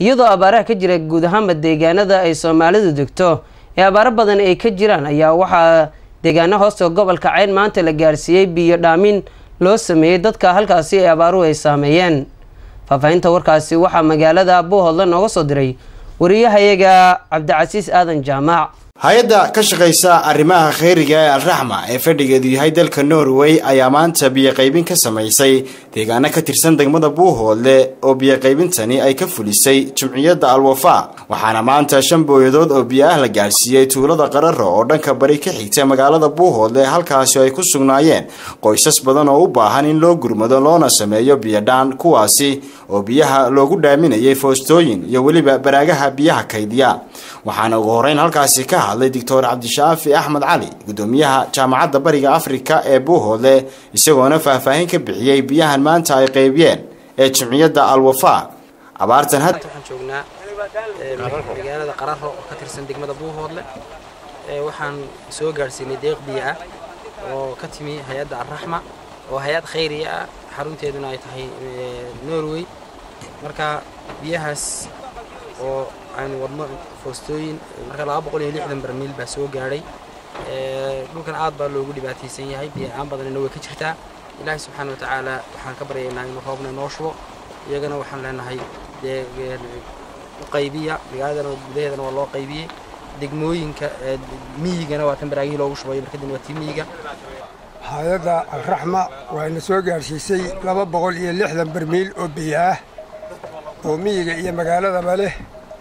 iyadoo abaaraha ka jira guud ahaanba deegaanada ay soomaalidu degto ee abaaro badan ay ka jiraan ayaa waxaa deegaano hoosta gobolka cayn maanta la gaarsiiyey biyo dhaamin loo sameeyey dadka halkaasi ee abaaruhu ay saameeyeen faahfaahinta warkaasi waxaa magaalada buuhoodle nooga soo diray wariyahayaga cabdicasiis aadan jaamac hay-adda ka shaqaysa arrimaha kheyriga ee alraxma ee fadhigeedu yahay dalka norway ayaa maanta biyoqaybin ka samaysay deegaano ka tirsan degmada buuhoodle oo biyoqaybintani ay ka fulisay jumciyadda alwafa waxaana maanta shan booyadood oo biyo ah la gaadhsiiyey tuulada qararo oo dhanka bari ka xigta magaalada buuhoodle halkaasi ay ku sugnaayeen qoysas badan oo u baahan in loo gurmado loona sameeyo biyodhaan kuwaasi oo biyaha loogu dhaaminayay foostooyin iyo weliba baraagaha biyaha kaydiya waxaana ugu horeyn halkaasi ka hadlay doctor cabdishaafi axmed cali gudoomiyaha jaamacadda bariga afrika ee buuhoodle isagoona faahfaahin ka bixiyey biyahan maanta ay qeybiyeen ee jimciyadda alwafa abaartan waxaan joognaa magaalada qararo oo ka tirsan degmada buuhoodle waxaan soo gaadhsiinay deeq biyo ah oo ka timi hay-adda alraxma oo hay-ad khayriya ah xarunteeduna ay tahay norway marka biyahaas oo aynu wadno foostooyin marka laba boqol iyo lixdan barmiil baa soo gaadhay dhulkan aad baa loogu dhibaataysan yahay biyo-aan badanina way ka jirtaa ilaahay subxaana wa tacaala waxaan ka baryaynaa inuu roobna inoo shubo iyagana waxaan leenahay dee u qaybiya magaaladana gudaheedana waa loo qaybiyey degmooyinka miyigana waa tan baraagihii loogu shubayo markadina waa tii miyiga hay-adda alraxma waxayna soo gaadhsiisay laba boqol iyo lixdan barmiil oo biyo ah oo miyiga iyo magaaladaba leh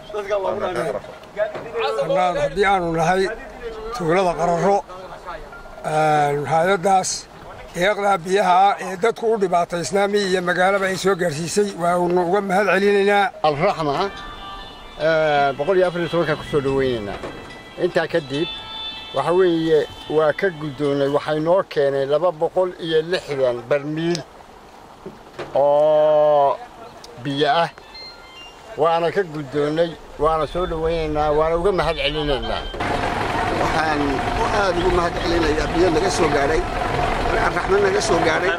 haddii aanu nahay tuulada qararo hay-addaas deeqdaa biyaha ee dadku u dhibaataysnaa miyi iyo magaalaba ay soo gaadhsiisay waanu uga mahad celinaynaa alraxma boqol iyo afar iyo tobankaa ku soo dhowaynaynaa intaa kadib waxa weeye waa ka guddoonnay waxay noo keenay laba boqol iyo lixdan barmiil oo biyo ah waana ka guddoonnay waana soo dhowaynaynaa waana uga mahad celinaynaa waxaan aad ugu mahad celinayaa biyo naga soo gaadhay raxmad naga soo gaadhay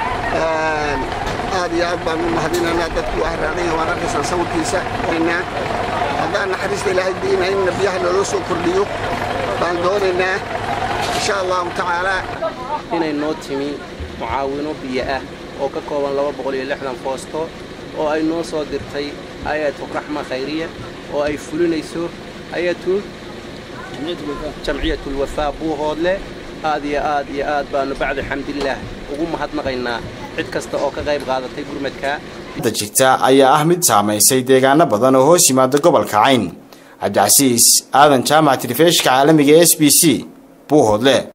aad iyo aad baan u mahadinaynaa dadku waa raadanya waan arkaysaan sawirkiisa haddaan naxariista ilaahay diina inna biyaha loola soo kordhiyo baan doonaynaa insha allahu tacaalaa inay noo timi mucaawino biyo ah oo ka kooban laba boqol iyo lixdan foosto oo ay noo soo dirtay hay-atu raxma khayriya oo ay fulinayso hay-atu jamciyatulwafaa buuhoodle aad iyo aad iyo aad baannu bacda xamdillaah ugu mahadnaqaynaa cid kasta oo ka qayb qaadatay gurmadka jirta ayaa ah mid saamaysay deegaano badan oo hoos yimaada gobolka cayn cabdicasiis aadan jaamac tilifeeshka caalamiga s b c buuhoodle